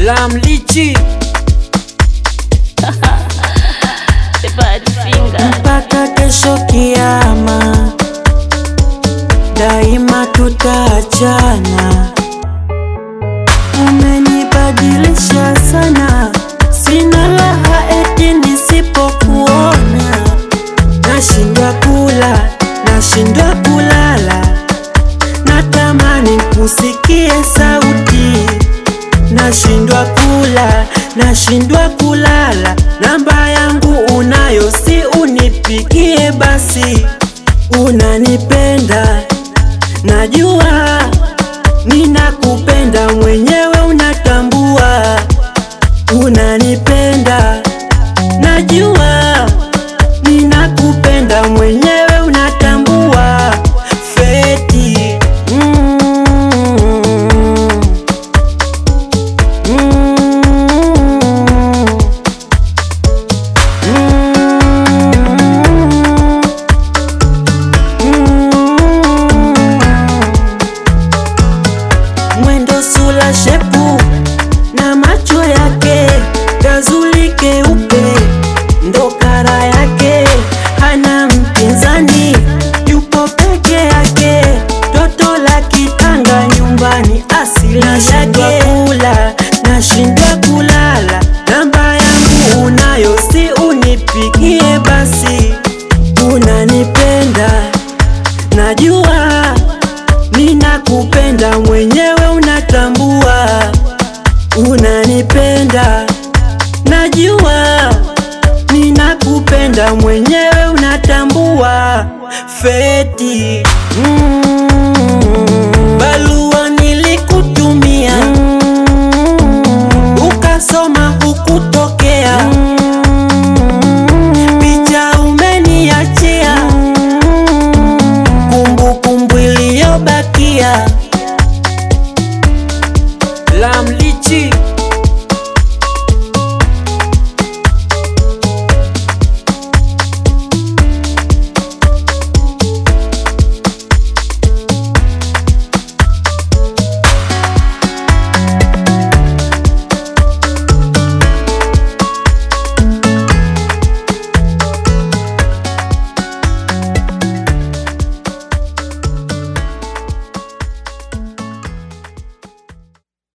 Lamlichi The bad finger. mpaka kesho kiama, daima tutaachana. Umenibadilisha sana, sina raha eti nisipokuona. Nashindwa kula, nashindwa kulala, natamani kusikie sauti nashindwa kula, nashindwa kulala. Namba yangu unayo, si unipigie basi. Unanipenda, najua ninakupenda, mwenyewe unatambua. Unanipenda, najua ninakupenda, mwenyewe unatambua. Feti mm. Mwendo sula shepu na macho yake gazuli keupe ndo kara yake, hana mpinzani, yupo peke yake, toto la kitanga nyumbani asili yake. Kula nashindwa kulala, namba yangu unayo, si unipigie basi. Unanipenda, najua ninakupenda, mwenyewe unatambua. Unanipenda, najua ninakupenda, mwenyewe unatambua. Feti